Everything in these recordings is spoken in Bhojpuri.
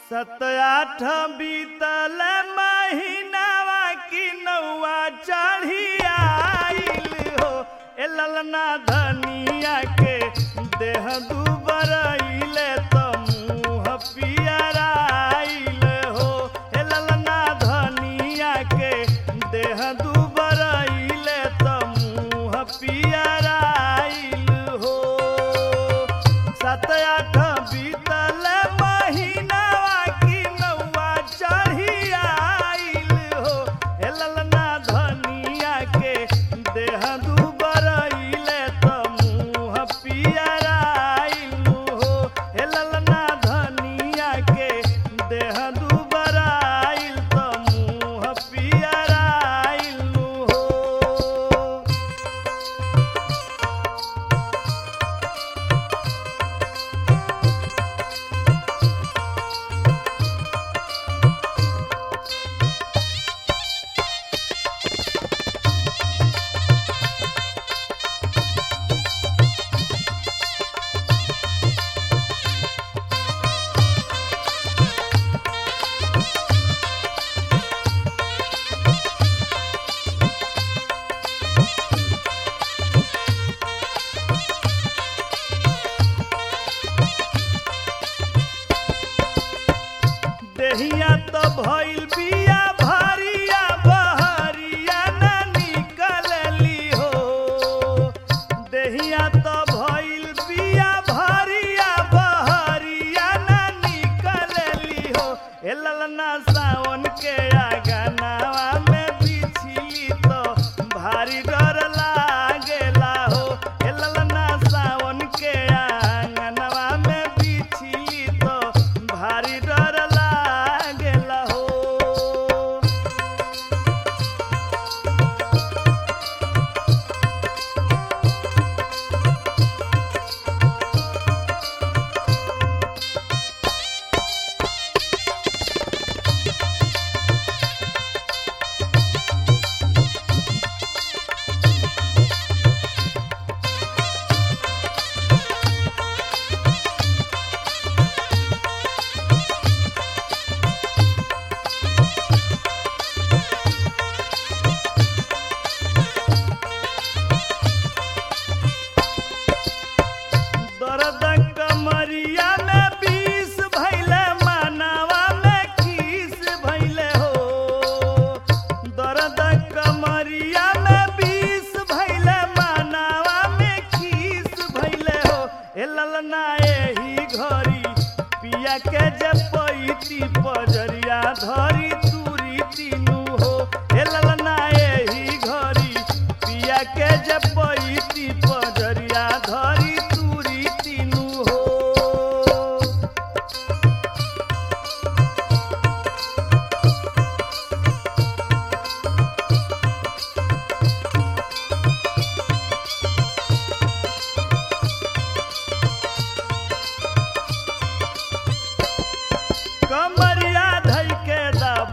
सत आठ बीतल महीनावा की नौआ चढ़ी आइल हो ए ललना धनिया के देह दुबरैले त मुँह पियराइल हो ए ललना धनिया के देह दुबरैले त मुँह पियराइल हो सत आठ बीतल महीनावा की नौआ चढ़ी आइल हो हे ललना धनिया के देह दुबरैले त मुँह पियराइल हो हे ललना धनिया के देह दुबराइल त मुँह पियराइल हो देहिया तो भइल बिया भरिया बहरिया न निकलली हो देहिया तो भइल बिया भरिया बहरिया न निकलली हो ए ललना सावन के आगनावा में बिछली तो भारी डर लागेला हो ए ललना सावन के आंगनवा में बिछली तो भारी डर लागेला हो दर्द कमरिया में बीस भैले मनवा में खीस भैले हो दर्द कमरिया में बीस भैले मनवा में खीस भैले हो ए ललना एही घरी पिया के जपैती पजरिया धरी तुरी तीनू हो ए ललना एही घरी पिया के जपैती पजरिया धरी तुरी तीनू हो कमरिया धई के दब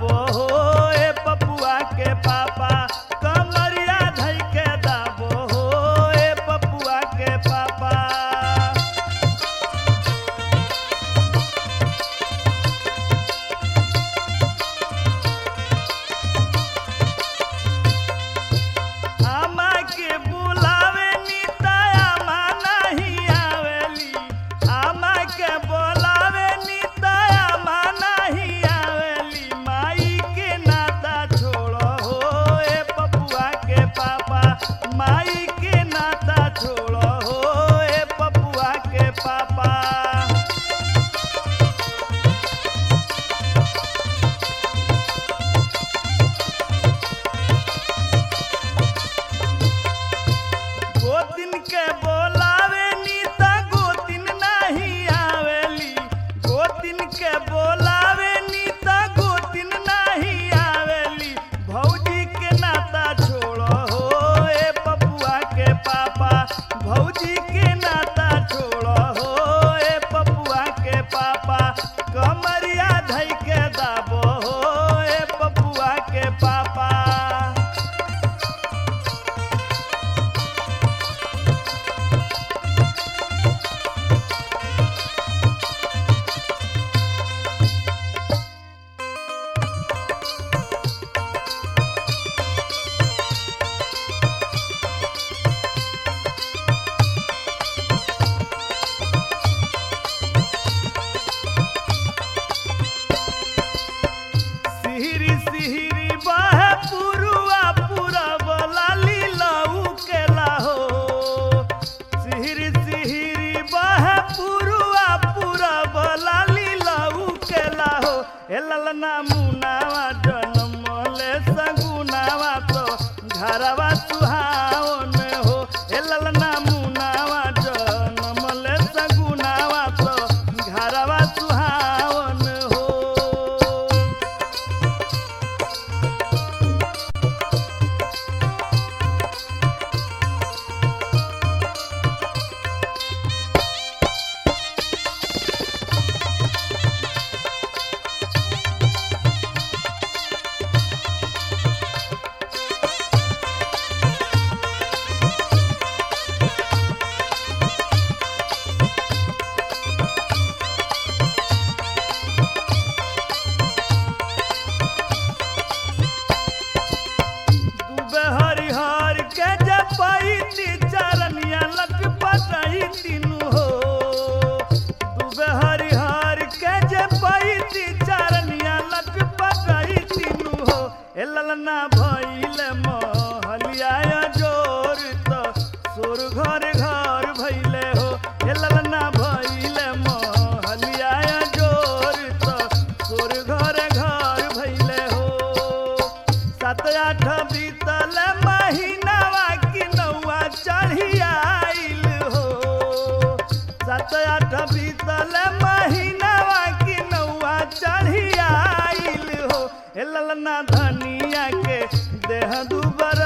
हे ललना भइल महलिया जोर त सोर घर घर भइले हो हे ललना भइल महलिया जोर त सोर घर घर भइले हो सात आठ बीतल महीनावा की नौआ चढ़ी आइल हो सात आठ बीतल महीनावा की नौआ चढ़ी आइल हो हे ललना धनिया के देह दुबर